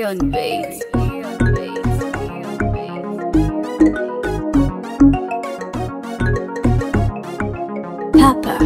beyond base. Papa,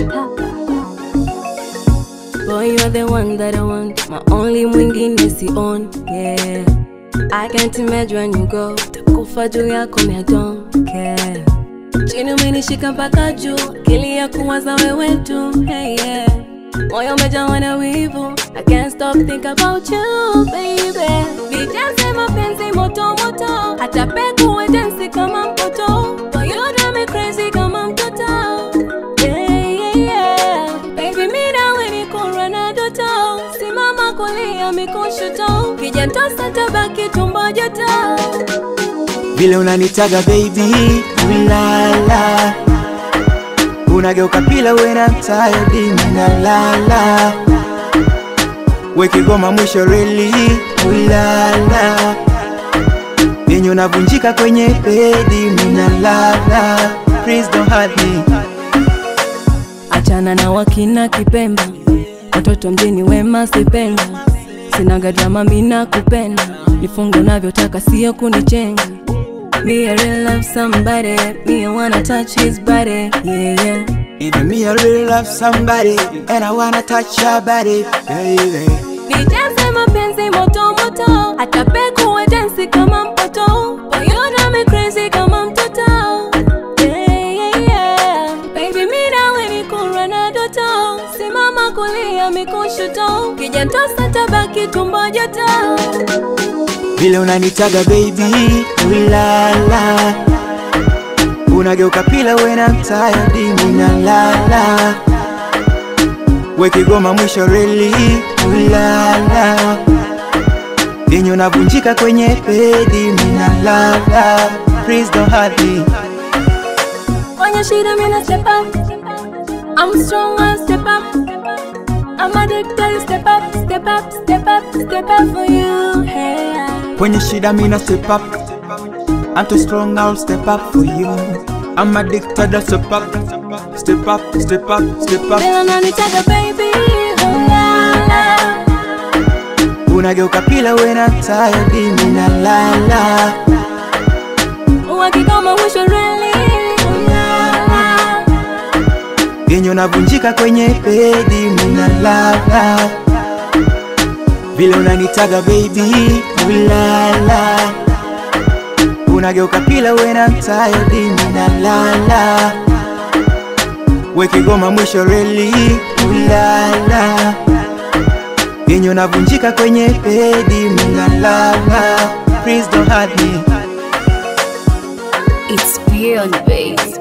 Boy, you're the one that I want. My only mwingine si on, yeah. I can't imagine when you go. Takufa juu yako, me I don't care. Chini umenishika mpaka juu, akili ya kuwaza wewe tu, hey, yeah. Moyo umejawa na wivu, I can't stop think about you, baby. Nijaze mapenzi moto moto, hata peku we dance kama mtoto. Boy, you drive me crazy kama mtoto. Yeah, yeah, yeah. Baby, mi nawe ni kura na doto, simama kulia mikushoto, kijatosa tabaki tumbo joto. vile unanitaga baby ulala unageuka pila wena mtayodi minalala wekigoma mwisho reli ulala yenye unavunjika kwenye bedi minalala Please don't hurt me achana na wakina kipemba watoto mjini wema sipenda sinaga drama mina kupenda nifunge unavyotaka sio kunichenga Me I really love somebody Me I wanna touch his body Yeah yeah Even me I really love somebody And I wanna touch your body baby Nijaze mapenzi moto moto Hata peku we dance kama mpoto Boy you drive me crazy kama mtoto Yeah yeah yeah Baby mi nawe ni kura na doto Simama kulia mikushoto Kijatosa tabaki tumbo joto vile unanitaga baby ulala unageuka pila wena mtayadi minalala wekigoma mwisho reli ulala yenye unavunjika kwenye pedi minalala Please don't hurt me Kwenye shida mina step up I'm strong I step up I'm addicted step up Step up, step up, step up for you hey. kwenye shida mina step up I'm too strong I'll step up for you I'm addicted I step up Step up, step up, step up Bila nanitaka baby oh la la unageuka pila wena tayadi minalala Wakigoma mwisho really oh la la yenye unavunjika kwenye pedi minalala vile unanitaga baby ulala unageuka pila wena mtayadi minalala wekigoma mwisho reli ulala yenye unavunjika kwenye pedi minalala Please don't hurt me it's beyond base.